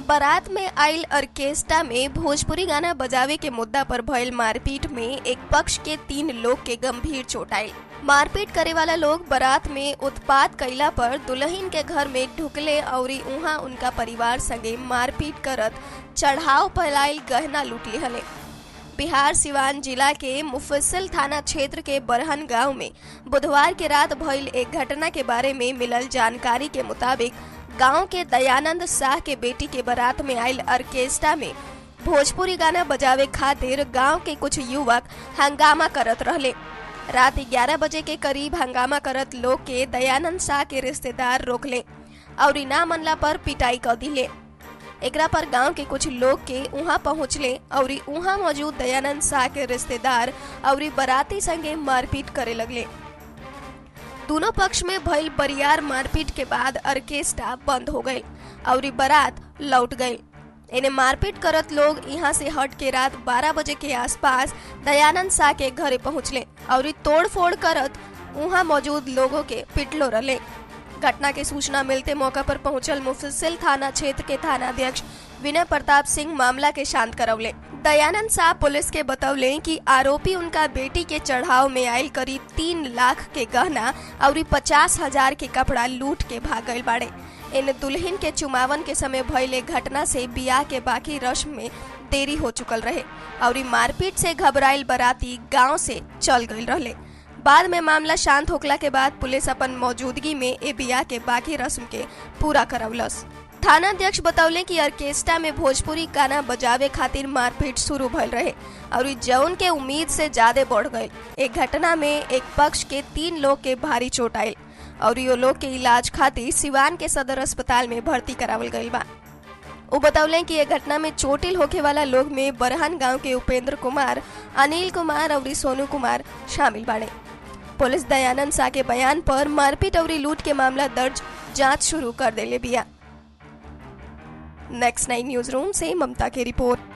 बारात में आयल ऑर्केस्ट्रा में भोजपुरी गाना बजावे के मुद्दा पर भयल मारपीट में एक पक्ष के तीन लोग के गंभीर चोट आयल मारपीट करे वाला लोग बारात में उत्पात कैला पर दुल्हन के घर में ढुकले और उहाँ उनका परिवार संगे मारपीट करत चढ़ाव फैलाइल गहना लूट लिहले बिहार सिवान जिला के मुफस्सिल थाना क्षेत्र के बरहन गांव में बुधवार के रात भइल एक घटना के बारे में मिलल जानकारी के मुताबिक गांव के दयानंद शाह के बेटी के बारात में आयल ऑर्केस्ट्रा में भोजपुरी गाना बजावे खातिर गांव के कुछ युवक हंगामा करत रहले रात 11 बजे के करीब हंगामा करत लोग के दयानंद शाह के रिश्तेदार रोकले और ना मनला पर पिटाई कर दिले एकरा पर गांव के कुछ लोग के उहाँ पहुँचले और उहाँ मौजूद दयानंद शाह के रिश्तेदार और बाराती संगे मारपीट करे लगले दोनों पक्ष में भइल बरियार मारपीट के बाद ऑर्केस्ट्रा बंद हो गई और बारात लौट गई इन्हें मारपीट करत लोग यहाँ से हट के रात 12 बजे के आसपास दयानंद शाह के घरे पहुँचले और तोड़ फोड़ करत वहाँ मौजूद लोगों के पिटलो रले घटना के सूचना मिलते मौका पर पहुंचल मुफस्सिल थाना क्षेत्र के थानाध्यक्ष विनय प्रताप सिंह मामला के शांत करौले दयानंद शाह पुलिस के बतौले कि आरोपी उनका बेटी के चढ़ाव में आयल करीब तीन लाख के गहना और पचास हजार के कपड़ा लूट के भाग गए बाड़े इन दुल्हन के चुमावन के समय भइले घटना से बियाह के बाकी रस्म में देरी हो चुकल रहे और मारपीट से घबराइल बराती गांव से चल गई रहले बाद में मामला शांत होखला के बाद पुलिस अपन मौजूदगी में ए बिया के बाकी रस्म के पूरा करौलस थानाध्यक्ष बतौले कि ऑर्केस्ट्रा में भोजपुरी गाना बजावे खातिर मारपीट शुरू भइल रहे और जौन के उम्मीद से ज्यादा बढ़ गए एक घटना में एक पक्ष के तीन लोग के भारी चोट आयल और यो लोग के इलाज खातिर सिवान के सदर अस्पताल में भर्ती करावल गईल बा वो बतौले कि ये घटना में चोटिल होके वाला लोग में बरहन गांव के उपेंद्र कुमार अनिल कुमार और सोनू कुमार शामिल बाड़े पुलिस दयानंद शाह के बयान पर मारपीट और लूट के मामला दर्ज जांच शुरू कर देले बिया नेक्स्ट नाइन न्यूज रूम से ममता की रिपोर्ट